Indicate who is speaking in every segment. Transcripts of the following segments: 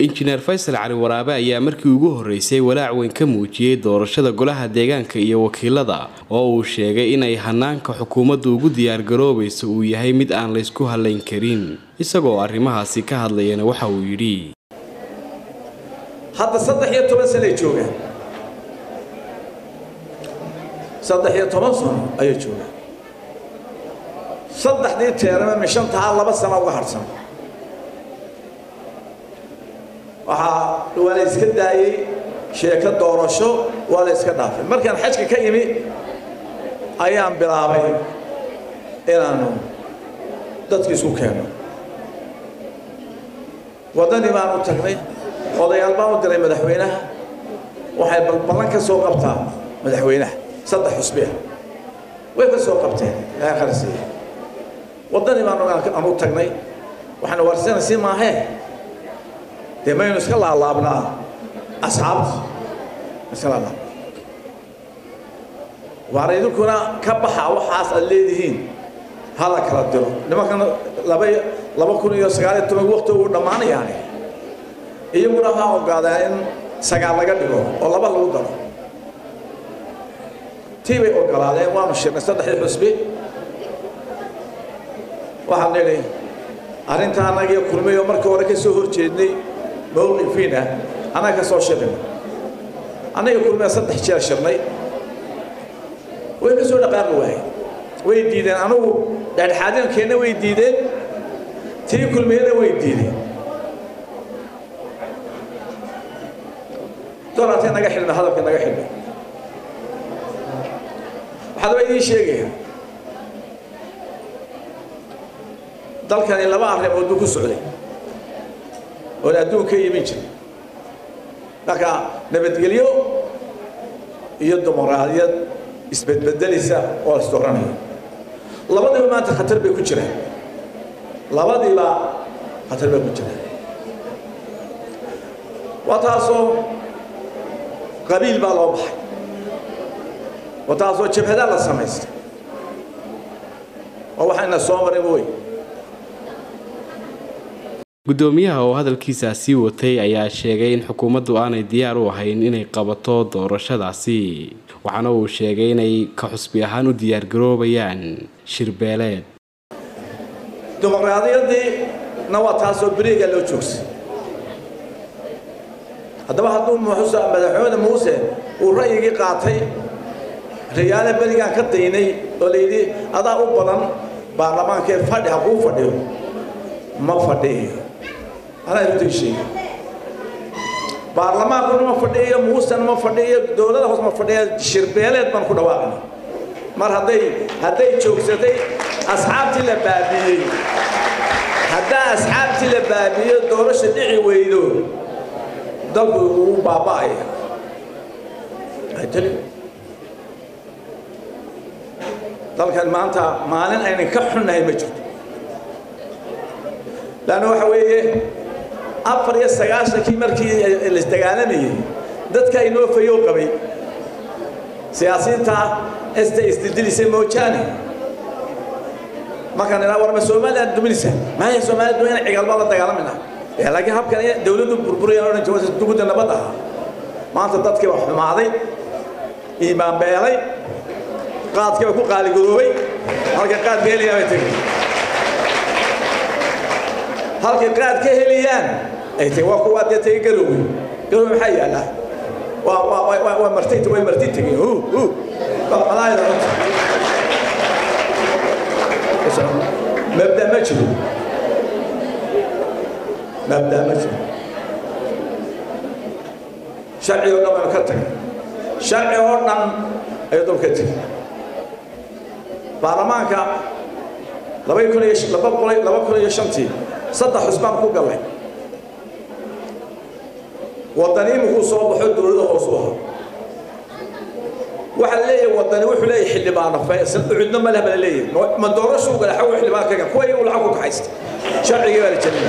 Speaker 1: injineer faysal cali waraabe ayaa markii ugu horreysay walaac weyn ka muujiyey doorashada golaha deegaanka iyo wakiilada oo uu sheegay inay hanaanka xukuumaddu ugu diyaargaroobayso uu yahay mid aan laysku hallayn karin isagoo arrimahaasi ka hadlayana waxa uu yidhi
Speaker 2: hadda saddex iyo toban sanay joogaan saddex iyo toban sano ayay joogaan saddexdii teerame mishantahaa laba sano uga harhsan waxaa waa la iska daayey sheeko doorasho waa la iska dhaafay markaan xajka ka imi ayaan bilaabay inaanu dadki isku keenno waddanii baan u tagnay odayaal baan u diray madaxweynaha waxay balballan ka soo qabtaa madaxweynaha saddex xusbiya way ka soo qabteen ilaahay kharasiiya waddanii baan aan u tagnay waxaanu warsanaysi maahee dee maynu iska laalaabnaa asxaabta iska laalaabna waana idinkuna ka baxa waxaas aad leedihiin ha la kala diro nimankana laba laba kun iyo sagaal iyo toban waqti uu dhammaanayaani iyaguna ha ogaadaan in sagaal laga dhigo oo laba lagu daro tii bay ogolaadeen waanu shirnay saddexdii xusbi waxaan nidhi arrintaa annagiyo kulmay oo markii hore ka soo hor jeednay mawqifiina annaga ka soo shirina annaga kulmaya saddex jeer shirnay way ka soo dhaqaaqi waayeen way diideen anugu dhexdhexaadinkeenna way diideen tii kulmiyana way diideen dolartay naga xidhmay hadalka naga xidhmay waxaad waa idiin sheegaya dalkani laba arrimood buu ku socday oon adduun ka imin jiray marka nabadgelyo iyo dimuqraadiyad isbedbedelisa oo isdooranaya labadiiba maanta khatar bay ku jiraan labadiiba khatar bay ku jiraan waa taasoo qabiil baa loo baxay waa taasoo jabhadaa la samaystay oo waxayna soo marin wey
Speaker 1: guddoomiyaha oo hadalkiisaa sii watay ayaa sheegay in xukuumaddu aanay diyaar u ahayn inay qabato doorashadaasi waxaana uu sheegay inay ka xusbi ahaan u diyaargaroobayaan shirbeeleed
Speaker 2: dimuqraadiyadiina waa taasoo beriga loo joogsay haddaba hadduu muxusa madaxweyne muuse uu ra'yigii qaatay riyaale berigaan ka daynay oo layidhi adaa u badan baarlamaankee fadhi ha kuu fadhiyo ma fadhiyo anaa runtii sheegay baarlamaankuna ma fadhiyo muusena ma fadhiyo dowlada hoos ma fadhiya shirbeeleed baan ku dhawaaqnay mar hadday hadday joogsatay asxaabtii la baabiiyey haddaa asxaabtii la baabiiyo doorasha dhici weydo dalku uu baaba'aya dalkan maanta maalin aynan ka xunnahay ma jirto laanna waxa weeye afar iyo sagaashankii markii laisdagaalamayey dadka inoo fayow qabay siyaasiyiinta esta isdidilisay moojaane markaan idhaa warma somaliland duminaysa maya somaliland dumin cigalba la dagaalamayna laakiin habkan dawladdu burburayaan odhan jirta dugudda nabad ahaa maanta dadkii baa xumaaday iimaan beelay qaadkii baa ku qaaligaroobay halka qaad ka helayaa bay tegay halkay qaad ka helayaan ay tegay waa kuwaa dee tegay garowey garowe maxaa yaallaa waa waa waa martay way marti tegeen hu hu malaayada runta mabda ma jiro mabda ma jiro sharci oo dhan baynu ka tagay sharci oo dhan ayuu dul ka tegay baarlamaanka laba kun iyo laba boqol laba kun iyo shantii saddex xusbaan ku gallay waddani imikuu soo baxo dowladda hoos u ahaa waxaa leeyahay waddani wuxuu leeyahay xildhibaano cidno ma leh baa leeyahay ma doorashuu gala xaw xildhibaan kaga kuwa iyagu lacag ku kaxaysta sharcigii baa la jebinaya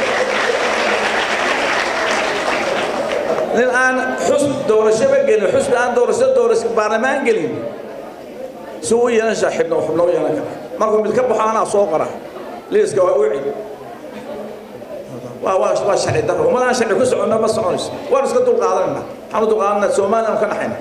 Speaker 2: nin aan xus doorashaba gelin xusbi aan doorasho doorasho baarlamaan gelin si u yeelan shaa xibno xubno u yeelan kara markuu mid ka baxo anaa soo qora liiska waa u cid waa waa waa sharci darro ummadaan sharci ku soconna ma soconayso waan iska dulqaadanayna waxaan u dulqaadanaa somaliland ka naxayna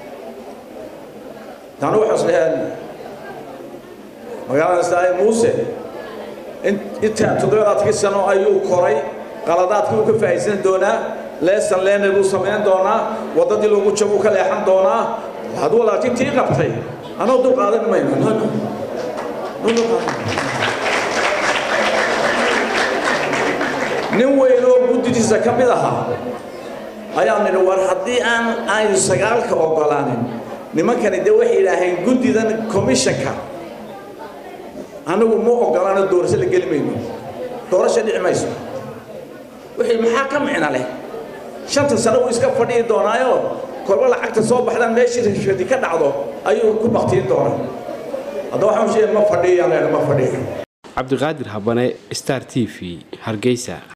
Speaker 2: taanu waxaan isleeyahay magaalada saaye muuse intaa toddobaadkii sano ayuu koray qaladaadkii uu ka faa'iidsan doonaa leesan leener buu samayn doonaa waddadii lagu jabuu ka leexan doonaa hadduu laakiin tii qabtay anoo dul qaadan mayno no no nin weyn oo guddidiisa ka mid ahaa ayaan nidhi war haddii aan aynu sagaalka ogolaanin nimankani dee waxay yidhaaheen guddidan commissionka anigu ma ogolaano doorasho la geli mayno doorasho dhici mayso wixii maxaa ka micna leh shanta sano wuu iska fadhiyi doonaayo kolba lacagta soo baxdaan meeshii rashadi ka dhacdo ayuu ku baktiin doonaa hadda waxaan sheegay ma fadhiyan ma fadhiyo
Speaker 1: cabdiqaadir habane star t v hargeysa